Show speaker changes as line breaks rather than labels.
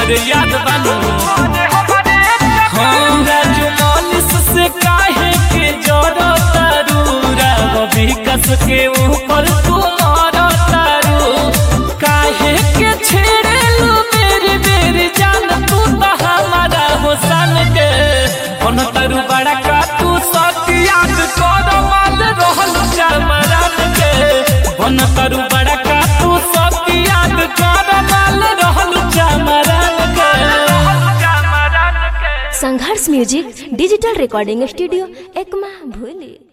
हमरे याद बानू हाँ राजू मालिस से काहे के जोड़ो तारू राव विकास के ऊपर तू मारो तारू काहे के छेड़े लो मेरी मेरी जान तू तो हमारा हुसन के बन तारू बड़ा का तू सत याद कर माल रहल चमरन के बन तारू बड़ा का तू सत याद कर माल रहल चमरन के
संघर्ष music digital recording studio Ekma भूली